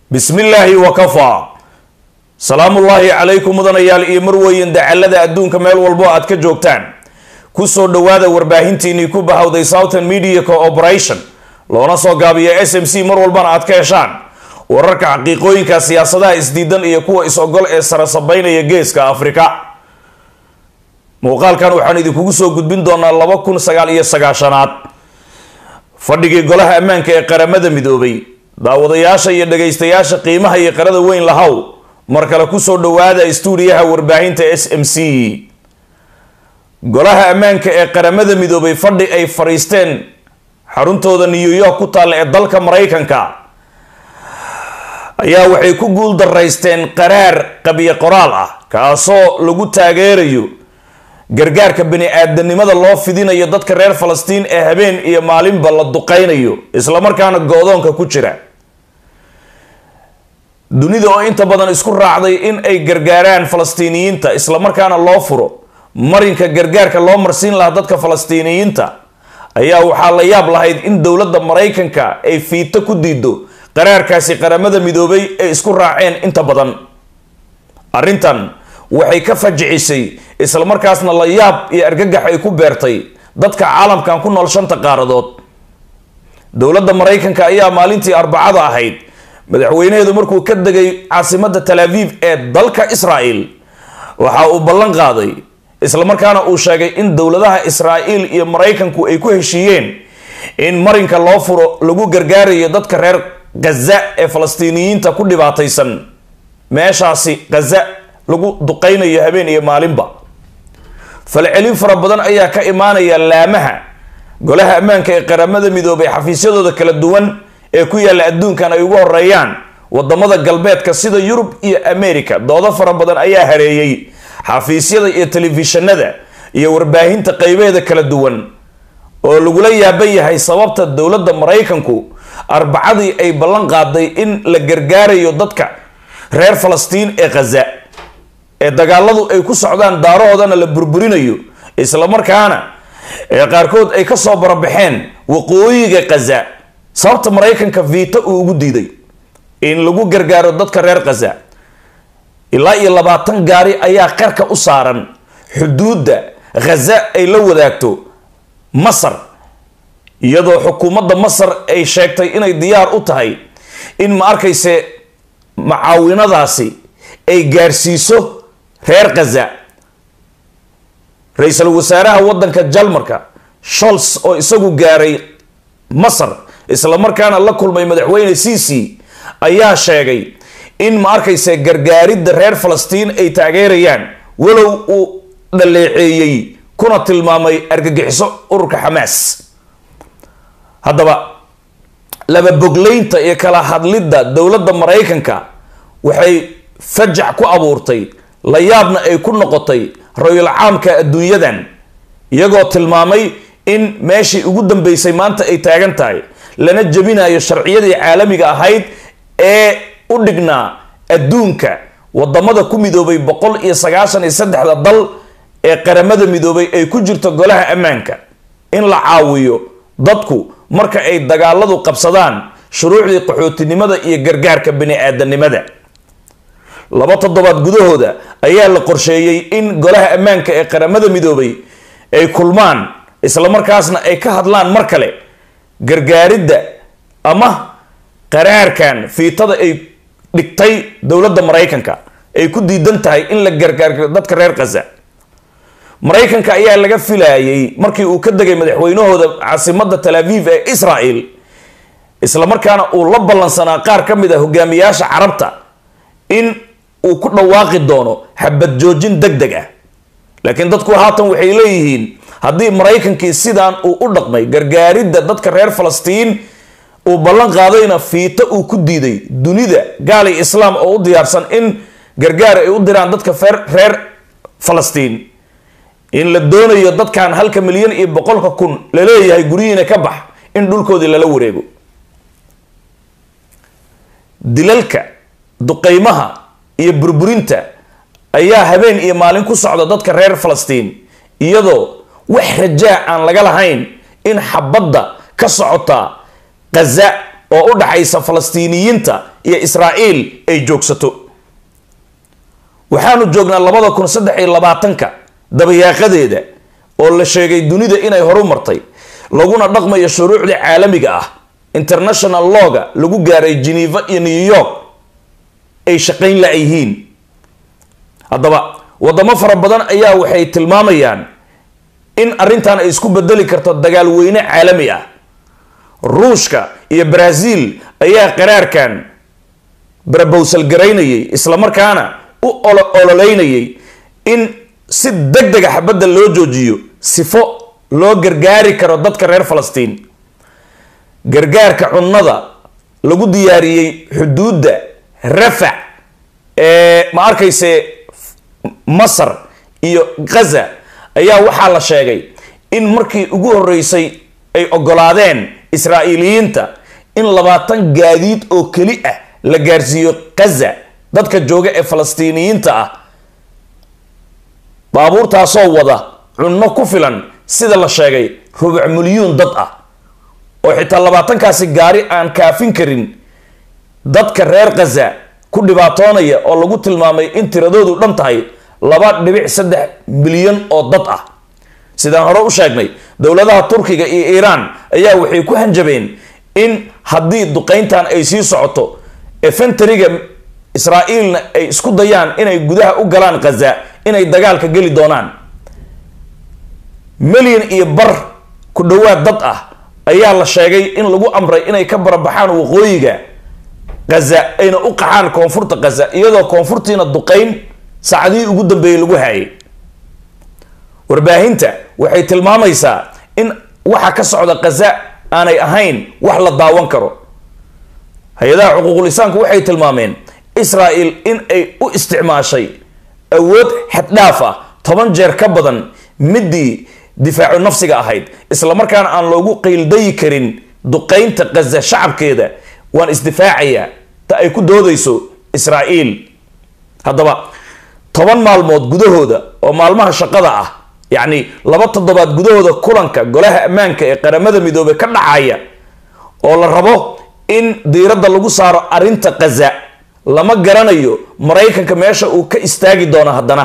bismi illaahi wakafaa salaamullaahi calaykum mudanayaal iyo marweyn dacalada adduunka meel walbo aad ka joogtaan kusoo dhowaada warbaahintiinii ku bahawday southern media cooperation loona soo gaabiya s m c mar walbana aad ka heshaan wararka xaqiiqooyinka siyaasadaha isdiidan iyo kuwa is-ogol ee sarasabeynaya geeska afrika muuqaalkan waxaan idinkugu soo gudbin doonaa laba kun sagaal iyo sagaashanaad fadhigii golaha ammaanka ee qaramada midoobay daawadayaasha iyo dhagaystayaasha qiimaha iyo qarada weyn lahow mar kale kusoo dhowaada stuudiyaha warbaahinta s m c golaha ammaanka ee qaramada midoobay fadhi ay fadhiisteen xaruntooda new york ku taalla ee dalka maraykanka ayaa waxay ku guul daraysteen qaraar qabiyo qoraal ah kaasoo lagu taageerayo gargaarka bani-aadanimada loo fidinayo dadka reer falastiin ee habeen iyo maalinba la duqeynayo islamarkaana go-doonka ku jira dunida oo inta badan isku raacday in ay gargaaraan falastiiniyiinta islamarkaana loo furo marinka gargaarka loo marsiin lahaa dadka falastiiniyiinta ayaa waxaa la yaab lahayd in dowladda maraykanka ay fiito ku diido qaraarkaasi qaramada midoobay ay isku raaceen inta badan arrintan waxay ka fajicisay islamarkaasna la yaab iyo argagax ay ku beertay dadka caalamkan ku nool shanta qaaradood dowladda maraykanka ayaa maalintii arbacada ahayd madaxweynaheedu markuu ka degay caasimadda tal aviv ee dalka israel waxa uu ballan qaaday islamarkaana uu sheegay in dowladaha israa'iil iyo maraykanku ay ku heshiiyeen in marinka loo furo lagu gargaarayo dadka reer ghaza ee falastiiniyiinta ku dhibaataysan meeshaasi ghaza lagu duqeynayo habeen iyo maalinba falcelin fara badan ayaa ka imaanaya laamaha golaha ammaanka ee qaramada midoobay xafiisyadooda kala duwan ee ku yaalla adduunkan ay ugu horeeyaan wadamada galbeedka sida yurub iyo america doodo fara badan ayaa hareeyey xafiisyada iyo telefishinada iyo warbaahinta qeybeeda kala duwan oo lagula yaaban yahay sababta dowladda maraykanku arbacadii ay ballan qaaday in la gargaarayo dadka reer falastiin ee khaza ee dagaaladu ay ku socdaan daarahoodana la burburinayo islamarkaana ee qaarkood ay kasoo barabaxeen waqooyiga khaza sababta maraykanka viito uu ugu diiday in lagu gargaaro dadka reer khaza ilaa iyo labaatan gaari ayaa qarka u saaran xuduudda khaza ay la wadaagto masar iyadoo xukuumadda masar ay sheegtay inay diyaar u tahay in ma arkayse macaawinadaasi ay gaarsiiso reer khaza ra-iisul wasaaraha waddanka jalmarka sholz oo isagu gaaray masar islamarkaana la kulmay madaxweyne cici ayaa sheegay in ma arkayse gargaaridda reer falastiin ay taageerayaan walow uu dhaleeceeyey kuna tilmaamay argagixiso ururka xamaas haddaba laba bogleynta iyo kala hadlidda dowladda maraykanka waxay fajac ku abuurtay la yaabna ay ku noqotay royal caamka adduunyadan iyagoo tilmaamay in meeshii ugu dambeysay maanta ay taagan tahay lana jebinayo sharciyadii caalamiga ahayd ee u dhignaa adduunka wadamada ku midoobay boqol iyo sagaashan iyo saddexda dal ee qaramada midoobay ay ku jirto golaha ammaanka in la caawiyo dadku marka ay dagaaladu qabsadaan shuruucdii qaxootinimada iyo gargaarka bani-aadanimada laba toddobaad gudahooda ayaa la qorsheeyey in golaha ammaanka ee qaramada midoobay ay kulmaan islamarkaasna ay ka hadlaan mar kale gargaaridda ama qaraarkan fiitada ay dhigtay dowladda maraykanka ay ku diidan tahay in la gargaaryo dadka reer khaza maraykanka ayaa laga filayay markii uu ka degay madaxweynahooda caasimadda tal aviv ee israel islamarkaana uu la ballansanaa qaar ka mid a hogaamiyaasha carabta in uu ku dhawaaqi doono xabad joojin deg deg ah laakiin dadku haatan waxay leeyihiin haddii maraykankii sidaan uu u dhaqmay gargaaridda dadka reer falastiin uu ballan qaadayna fiito uu ku diiday dunida gaali islaam oo u diyaarsan in gargaar ay u diraan dadka reer falastiin in la doonayo dadkan halka milyan iyo boqolka kun la leeyahay guryihiina ka bax in dhulkoodii lala wareego dilalka duqeymaha iyo burburinta ayaa habeen iyo maalin ku socda dadka reer falastiin iyadoo wax rajaa aan laga lahayn in xabadda ka socota khaza oo u dhaxaysa falastiiniyiinta iyo israa'iil ay joogsato waxaanu joognaa labada kun saddex iyo labaatanka dabayaaqadeeda oo la sheegay dunida inay horu martay laguna dhaqmayo shuruucda caalamiga ah international lawga lagu gaaray geneva iyo new york ay shaqayn la-yihiin haddaba wadamo fara badan ayaa waxay tilmaamayaan in arrintan ay isku bedeli karto dagaal weyne caalami ah ruushka iyo brazil ayaa qaraarkan barabowsal garaynayay islamarkaana u ololeynayay in si deg dega xabadda loo joojiyo sifo loo gargaari karo dadka reer falastiin gargaarka cunnada lagu diyaariyey xuduudda rafac ee ma arkayse masar iyo ghaza ayaa waxaa la sheegay in markii ugu horeysay ay ogolaadeen israa'iiliyiinta in labaatan gaadiid oo keli ah la gaarsiiyo ghaza dadka jooga ee falastiiniyiinta ah baabuurtaasoo wada cunno ku filan sida la sheegay rubuc milyuun dad ah oo xitaa labaatankaasi gaari aan kaafin karin dadka reer khaza ku dhibaatoonaya oo lagu tilmaamay in tiradoodu dhan tahay laba dhibic saddex milyan oo dad ah sidaan hore u sheegnay dowladaha turkiga iyo iiraan ayaa waxay ku hanjabeen in haddii duqeyntan ay sii socoto efentariga israa'iilna ay isku dayaan inay gudaha u galaan khaza inay dagaalka geli doonaan milyan iyo bar ku dhowaad dad ah ayaa la sheegay in lagu amray inay ka barabaxaan waqooyiga khaza ayna u qaxaan koonfurta khaza iyadoo koonfurtiina duqeyn saacadihii ugu dambeeyey lagu haayay warbaahinta waxay tilmaamaysaa in waxa ka socda khaza aanay ahayn wax la daawan karo hay-adaha xuquuqulisaanku waxay tilmaameen israel in ay u isticmaashay awood xaddhaaf ah toban jeer ka badan midii difaacu nafsiga ahayd islamarkaana aan loogu qiildayi karin duqeynta khaza shacabkeeda waan isdifaacayaa ta ay ku doodayso israa'iil haddaba toban maalmood gudahooda oo maalmaha shaqada ah yacni laba toddobaad gudahooda kulanka golaha ammaanka ee qaramada midoobey ka dhacaya oo la rabo in diiradda lagu saaro arrinta khaza lama garanayo maraykanka meesha uu ka istaagi doono haddana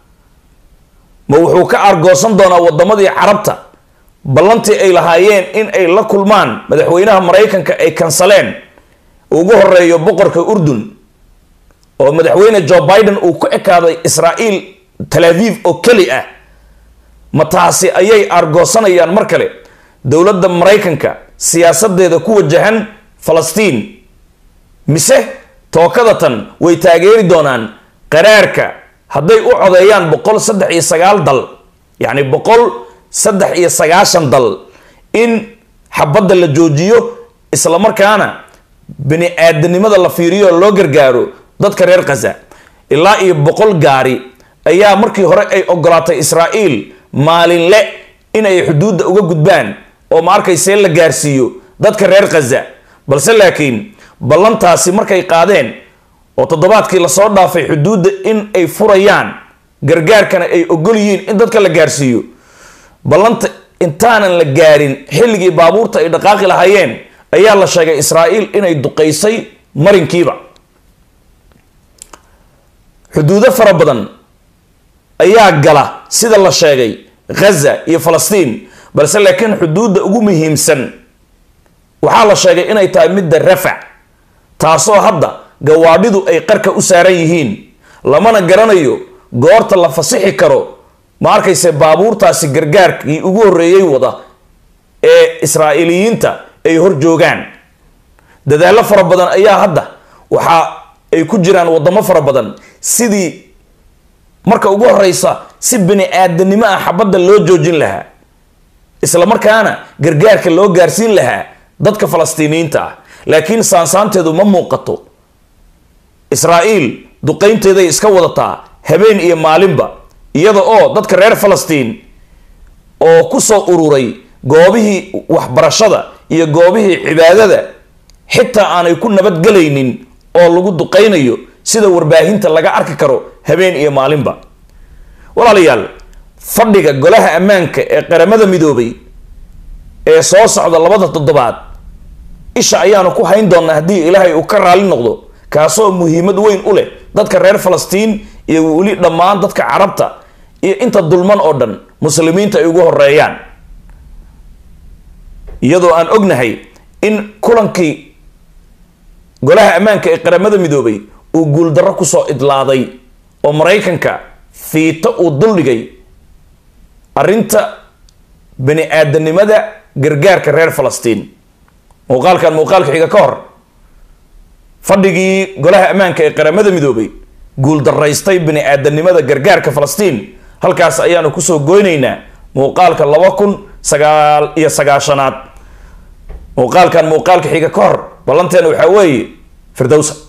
ma wuxuu ka argoosan doonaa wadamadii carabta ballantii ay lahaayeen in ay la kulmaan madaxweynaha maraykanka ay kansaleen ugu horeeyo boqorka urdun oo madaxweyne joe biden uu ku ekaaday israa'iil tal aviv oo keli ah ma taasi ayay argoosanayaan mar kale dowladda maraykanka siyaasadeeda ku wajahan falastiin mise tookadatan way taageeri doonaan qaraarka hadday u codeeyaan boqol saddex iyo sagaal dal yacni boqol saddex iyo sagaashan dal in xabadda la joojiyo islamarkaana bini aadanimada la fiiriyo loo gargaaro dadka reer khaza ilaa iyo boqol gaari ayaa markii hore ay ogolaatay israa'iil maalinle inay xuduudda uga gudbaan oo ma arkaysee la gaarsiiyo dadka reer khaza balse laakiin ballantaasi markay qaadeen oo toddobaadkii lasoo dhaafay xuduudda in ay furayaan gargaarkana ay ogol yihiin in dadka la gaarsiiyo ballanta intaanan la gaarin xilligii baabuurta ay dhaqaaqi lahaayeen ayaa la sheegay israa'iil inay duqaysay marinkiiba xuduudo fara badan ayaa gala sida la sheegay ghaza iyo falastiin balse laakiin xuduudda ugu muhiimsan waxaa la sheegay inay tahay midda rafac taasoo hadda gawaadhidu ay qarka u saaran yihiin lamana garanayo goorta la fasixi karo ma arkayse baabuurtaasi gargaarkii ugu horreeyey wada ee israa'iiliyiinta ay hor joogaan dadaallo fara badan ayaa hadda waxa ay ku jiraan wadamo fara badan sidii marka ugu horeysa si bini aadanimo ah xabadda loo joojin lahaa isla markaana gargaarka loo gaarsiin lahaa dadka falastiiniyiinta ah laakiin saansaanteedu ma muuqato israa'iil duqaynteeday iska wadataa habeen iyo maalinba iyada oo dadka reer falastiin oo kusoo ururay goobihii waxbarashada iyo goobihii cibaadada xitaa aanay ku nabadgelaynin oo lagu duqaynayo sida warbaahinta laga arki karo habeen iyo maalinba walaalayaal fadhiga golaha ammaanka ee qaramada midoobay ee soo socda labada toddobaad isha ayaanu ku hayn doonaa haddii ilaahay uu ka raali noqdo kaasoo muhiimad weyn u leh dadka reer falastiin iyo weli dhammaan dadka carabta iyo inta dulman oo dhan muslimiinta ay ugu horeeyaan iyadoo aan ognahay in kulankii golaha ammaanka ee qaramada midoobay uu guuldarro kusoo idlaaday oo maraykanka fiito uu duldhigay arrinta bani aadanimada gargaarka reer falastiin muuqaalkan muuqaalka xiga ka hor fadhigii golaha ammaanka ee qaramada midoobay guuldaraystay bani aadanimada gargaarka falastiin halkaas ayaanu kusoo goynaynaa muuqaalka laba kun sagaal iyo sagaashanaad muuqaalkan muuqaalka xiga ka hor ballanteena waxaa weeye firdowsa